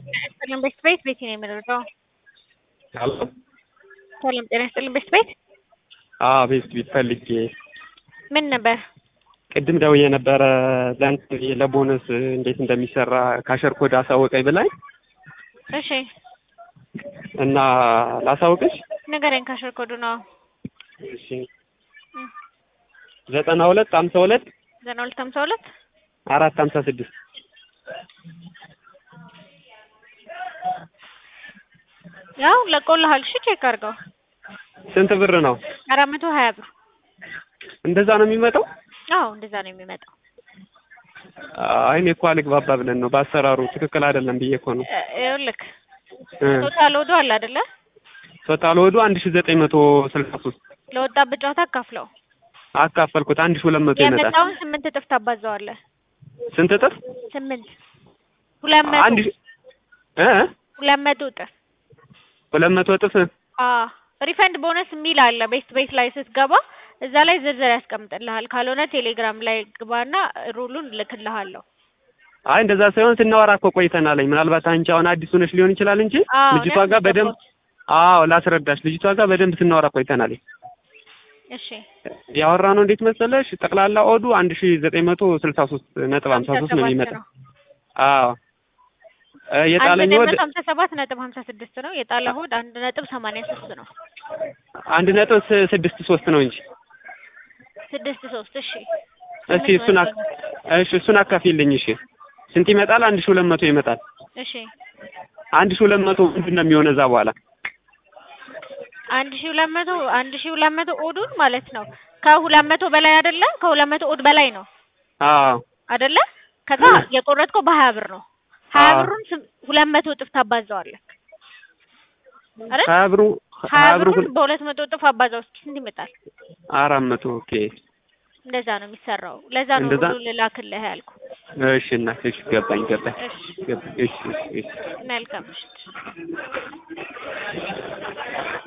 ሰላም ቤት ቤት ቤት ነው የምንረዳው። አሎ ሰላም ጤና ይስጥልን ቤት ቤት አዎ ቤት ቤት ፈልጌ ምን ነበር? ቅድም ደውዬ ነበረ ለእንትን ለቦነስ እንዴት እንደሚሰራ ካሸር ኮድ አሳወቀኝ ብላኝ እሺ እና ላሳውቅሽ። ንገረኝ። ካሸር ኮዱ ነው እሺ ዘጠና ሁለት ሀምሳ ሁለት ዘጠና ሁለት ሀምሳ ሁለት አራት ሀምሳ ስድስት ያው ለቆልሃል። እሺ ቼክ አድርገው። ስንት ብር ነው? አራት መቶ ሀያ ብር። እንደዛ ነው የሚመጣው? አዎ እንደዛ ነው የሚመጣው። አይ እኔ እኮ አልግባባ ብለን ነው በአሰራሩ ትክክል አይደለም ብዬ እኮ ነው። እ ይኸውልህ እ ቶታል ወዶ አለ አይደለ? ቶታል ወዱ አንድ ሺ ዘጠኝ መቶ ስልሳ ሶስት ለወጣበት ጨዋታ አካፍለው አካፈልኩት አንድ ሺ ሁለት መቶ ይመጣል። የመጣውን ስምንት እጥፍ ታባዛዋለህ። ስንት እጥፍ? ስምንት ሁለት መቶ አንድ ሺ እ ሁለት መቶ እጥፍ ሁለት መቶ እጥፍ አዎ ሪፈንድ ቦነስ የሚል አለ ቤት ቤት ላይ ስትገባ እዛ ላይ ዝርዝር ያስቀምጥልሃል። ካልሆነ ቴሌግራም ላይ ግባና ሩሉን እልክልሃለሁ። አይ እንደዛ ሳይሆን ስናወራ እኮ ቆይተናለኝ። ምናልባት አንቺ አሁን አዲስ ሆነሽ ሊሆን ይችላል እንጂ አዎ ልጅቷ እኔም ጋር በደንብ ገባሁት። አዎ ላስረዳሽ፣ ልጅቷ ጋር በደንብ ስናወራ ቆይተናለኝ። እሺ ያወራ ነው እንዴት መሰለሽ ጠቅላላ ኦዱ አንድ ሺ ዘጠኝ መቶ ስልሳ ሶስት ነጥብ ሀምሳ ሶስት ነው የሚመጣው። አዎ እ አንድ የጣለኝ ነጥብ ወድ ሀምሳ ሰባት ነጥብ ሀምሳ ስድስት ነው። የጣለ ሆድ አንድ ነጥብ ሰማንያ ሶስት ነው። አንድ ነጥብ ስ- ስድስት ሶስት ነው እንጂ ስድስት ሶስት እሺ እስቲ እሱን አክ- እሺ እሱን አካፊልኝ። እሺ ስንት ይመጣል? አንድ ሺ ሁለት መቶ ይመጣል። እሺ አንድ ሺ ሁለት መቶ ምንድን ነው የሚሆነው እዛ በኋላ? አንድ ሺ ሁለት መቶ አንድ ሺ ሁለት መቶ ኦዱን ማለት ነው። ከሁለት መቶ በላይ አይደለ? ከሁለት መቶ ኦድ በላይ ነው አዎ አይደለ? ከዛ የቆረጥከው በሀያ ብር ነው። ሀያ አዎ። ብሩን ስም- ሁለት መቶ እጥፍ ታባዛዋለህ አይደል? ሀያ ብሩ ሀያ ሀያ ብሩ ብሩን በሁለት መቶ እጥፍ አባዛው እስኪ ስንት ይመጣል? አራት መቶ ኦኬ። እንደዛ ነው የሚሰራው። ለዛ ነው እንደዛ? ሁሉ ልላክልህ ያልኩ። እሺ እናት እሺ ገባኝ ገባኝ እሺ ገባኝ እሺ እሺ እሺ መልካም ምሽት።